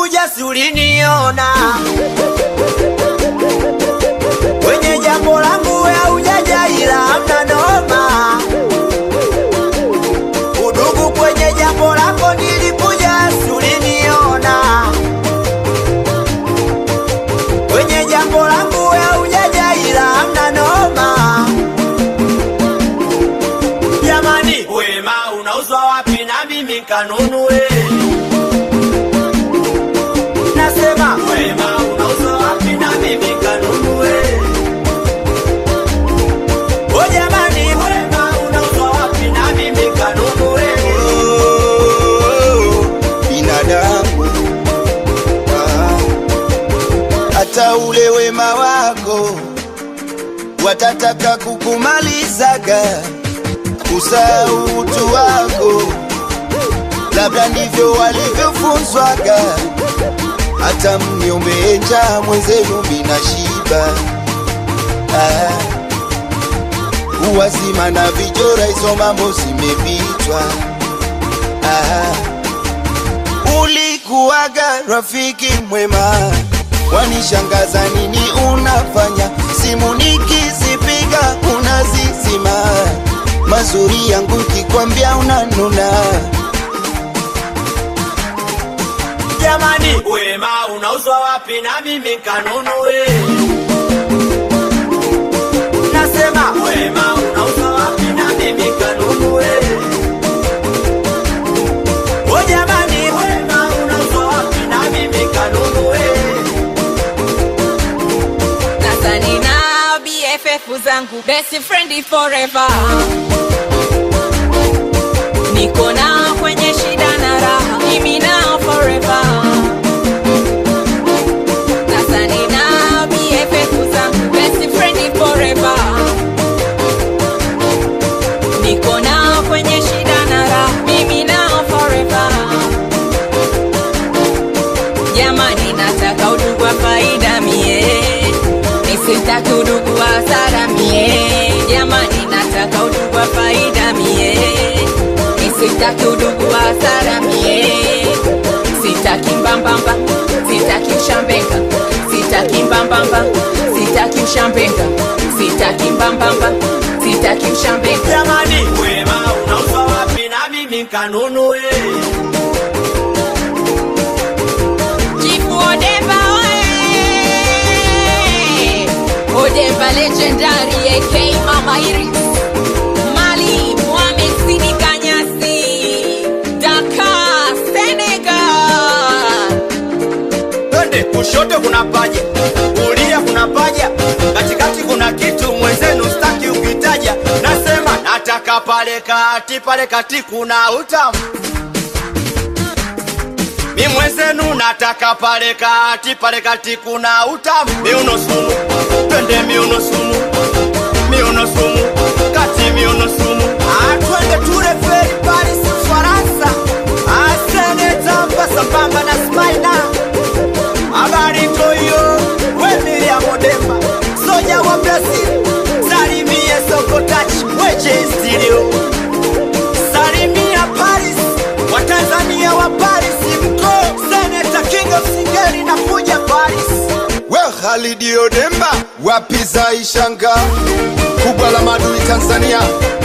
nilikuja si uliniona kwenye jambo langu we haujaja ila hamna noma udugu kwenye jambo lako nilikuja si uliniona kwenye jambo langu we haujaja ila hamna noma jamani wema unauzwa wapi na mimi kanunue nasema wema unauzwa wapi na mimi kanunue o jamani wema unauzwa wapi na mimi kanunue binadamu Ah, hata ule wema wako watataka kukumalizaga kusahau utu wako labda ndivyo walivyofunzwaga hata mniombe njaa mwenzenu mina shiba ah, uwazima na vijora hizo mambo zimepitwa ah, ulikuwaga rafiki mwema, wanishangaza nini unafanya? Simu nikizipiga unazizima, mazuri yangu kikwambia unanuna. jamani wema unauzwa wapi na mimi kanunue nasema wema unauzwa wapi na mimi kanunue o jamani wema unauzwa wapi na mimi kanunue Sasa nina BFF zangu best friend forever, niko nao kwenye shida na raha, mimi nao forever. Sasa nina BFF zangu best friend forever, niko nao kwenye shida na raha, mimi nao forever. Jamani, nataka udugu wa faida mie, nisitaki udugu wa hasara mie. Jamani, nataka udugu wa faida mie, nisitaki udugu wa hasara mie. Sitaki mbambamba, sitaki ushambeka, sitaki mbambamba, sitaki ushambeka, sitaki mbambamba, sitaki ushambeka. jamani wema unauzwa wapi na mimi kanunue Chifu Odemba oe! Odemba legendary AK Mama Iris Mali Mohamed Sidi Kanyasi Dakar Senegal twende kushoto kuna paja kulia kuna paja katikati kuna kitu mwenzenu staki ukitaja nasema nataka pale kati pale kati kuna utamu mi mwenzenu nataka pale kati pale kati kuna utamu miuno sumu twende miuno sumu miuno sumu kati miuno sumu Ah, twende tule feri paris ufaransa asenetamba sambamba na smaina habari toyo wemilia modemba soja wa brazil salimie sokotach weche stilio salimia paris watanzania wa paris mko seneta king of singeri na kuja paris We Khalidi Odemba, wapi za ishanga kubwa la madui Tanzania